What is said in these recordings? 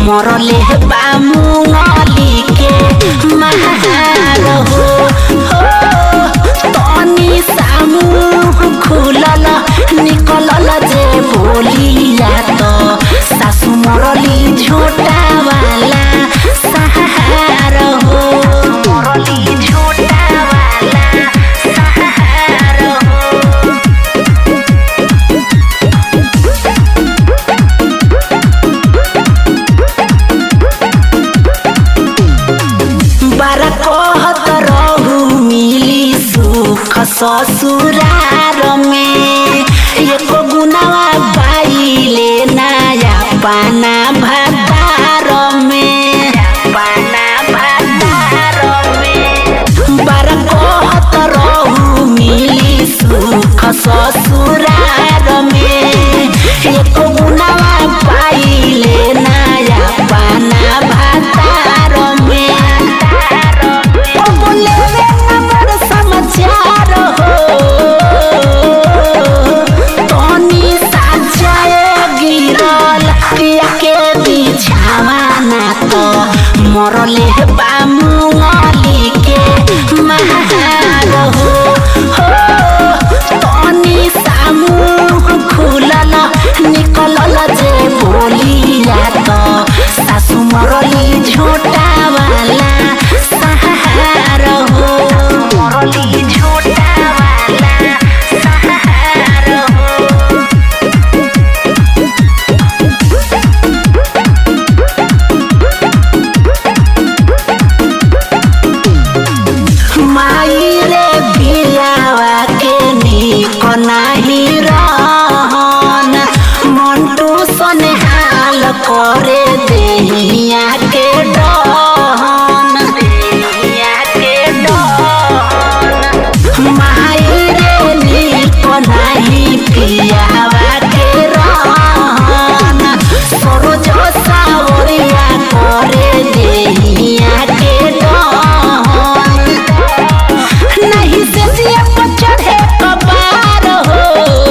मरले बा मुंगली के महार हो हो तनी सामूह खुलल निकलल जे बोलिया तो सासु मरली झोटा वाला सहार हो मरली झोटा वाला सहार हो बारा कहत रहू मिली सुख ससुरार में एको गुनावा पाइले नया पाना भातार में पाना भातार में बारा कहत रहू मिली सुख ससुरार में एको गुनावा पाइले नया पाना भातार में बोले रे हमर समाचार हो तनी साजाए गिरल पिया के बिछावाना तो मरले बा मुंगली के महार हो हो तनी सामूह खुलल निकलल जे बोलिया तो सासु मरली झोटा वाला सहार हो मरली झोटा वाला सहार हो माई रे बिलावा के निक नाही रहन मंटू सने हाल करे देहिया के डहन देहिया के डहन माई रे निक नाही पियावा के रहन सरोज सावरिया करे देहिया के डहन नहीं से जिया पर चढ़े कबार हो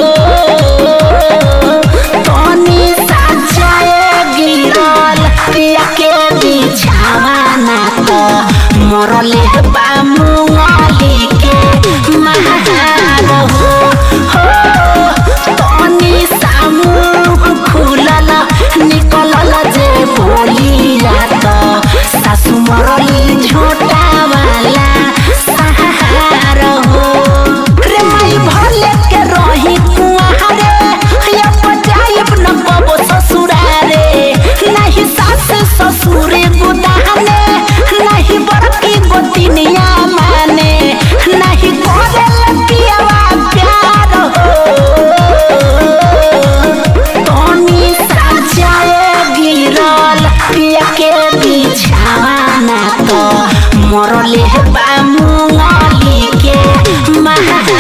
तनी साजाए गिरल पिया के बिछावाना तो मरले बा मुंगली के महार हो हो तनी सामूह खुलल निकलल जे बोलिया तो सासु मरली झोटा वाला सहार हो रे माई भले के रही कुआरे या पजाइब न कबो ससुरारे नहीं सास ससुरे गुदाने नहीं बड़की गोतिनिया माने नहीं करे पियावा प्यार हो तनी साजाए गिरल पिया के बिछावाना तो मरले बा मुंगली के महार